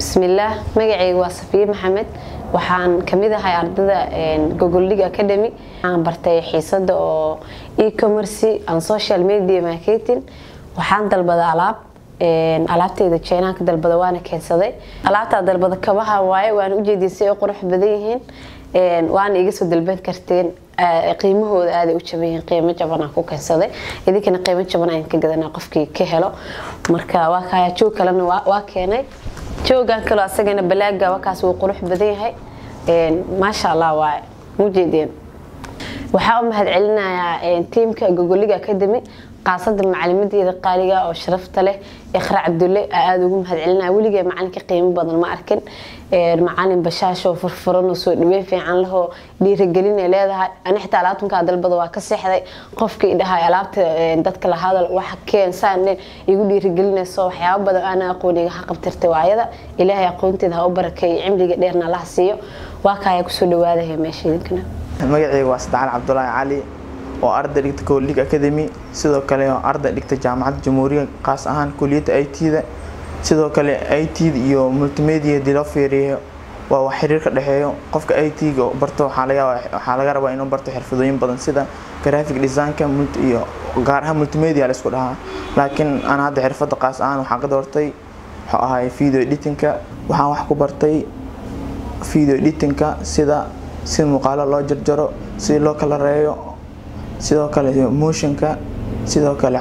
bismillaah magacayga waa safiye maxamed waxaan kamid ahay ardada gogoldhig academy waxaan bartay xiisada oo e-commerce and social media marketing waxaan dalbada alaab alaabteyda jeenaan ka dalbada waana keensaday alaabtaa dalbada kabaha waaye waana ujeedin si ay qurux badan yihiin waana iga soo dalban karteen qiimahooda aaday u jaban yihiin qiimo jaban aan ku keensaday idinkana qiimo jaban aan ka gadanaa qofkii ka helo marka waa kaya joog kalena waa keenay joogan kaloo asagana balaaga wakaas wuu qurux badan yahay maasha allah waaye mujeedeen waxaa u mahad celinayaa tiimka gogoliga academy qaasada macalimadeeda qaaliga oo sharafta leh iqra cabdulle aada ugu mahad celinaya weligee macalinka qiimo badan ma arkin macalin bashaashoo furfuranoo soo dhaweyn fiican lahoo dhiiragelinay leedahay ani xitaa alaabtankaa dalbada waa ka seexday qofkii dhahay alaabta dadka la hadal wax keensaan igu dhiiragelinayso waxyaabo badan aana aqooniga ha qabtirtay waayada ilaahay aqoonteeda ha u barakeeyo cimriga dheerna allaha siiyo waa kaaya kusoo dhawaadaya meesha idinkana magacayga waa sadexal cabdulaahi cali oo arday dhigta kolig academy sidoo kale oo arday dhigta jaamacadda jamhuuriya qaas ahaan kuliyadda i t-da sidoo kale i t-da iyo multimedia hadii loo fiiriyo waa wax xiriir ka dhexeeyo qofka i t-ga barto waxaa laga rabaa inuu barto xirfadooyin badan sida graphic designka iyo gaar ahaan multimedia la isku dhahaa laakiin aan hadda xirfadda qaas ahaan waxaan ka doortay wuxuu ahay video editingka waxaan wax ku bartay video editingka sida si muuqaalo loo jarjaro si loo kala reeyo sidoo kale motionka sidoo kale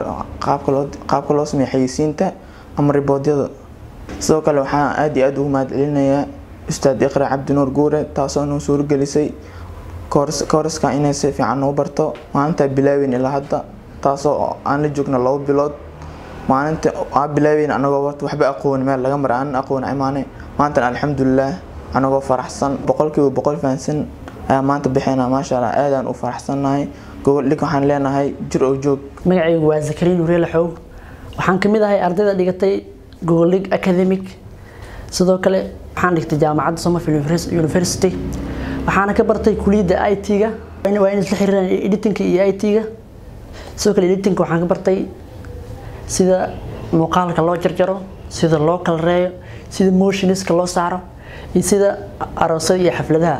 qaabka loo sameeya xayisiinta ama riboodyada sidoo kale waxaan aad iyo aad ugu mahad celinayaa ustaad iqra cabdinuur guure taasoo noo suurogelisay kooriska inay si fiican noo barto maalintaa bilaaweyn ilaa hadda taasoo aan la joogno labo bilood maalinta aa bilaaweyn anagoo warta waxba aqooni meel laga mara aanan aqooni imaanay maantan alxamdulilaah anagoo faraxsan boqolkiiba boqol fahansan ayaa maanta bixina maasha allah aadaan u faraxsannahay gogoldhig waxaan leenahay jir oo joog magacaygu waa zakariin ureela xoog waxaan kamid ahay ardayda dhigatay gogoldhig academic sidoo kale waxaan dhigtay jaamacadda somerfield university waxaana ka bartay kuliyadda i t-ga waa in isla xiriiraan editinka iyo i t-ga sidoo kale editinka waxaan ka bartay sida muuqaalka loo jarjaro sida loo kala reeyo sida motioniska loo saaro iyo sida aroosada iyo xafladaha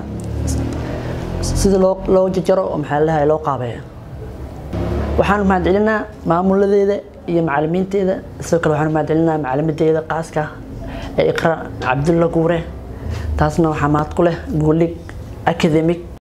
sida loo jajaro oo maxaa lahay loo qaabeeyo waxaan mahad celinaa maamuladeeda iyo macalimiinteeda sidoo kale waxaan mahad celinaa macalimadeeda qaaska ee iqra cabdulla guure taasna waxaa mahad ku leh goolig academic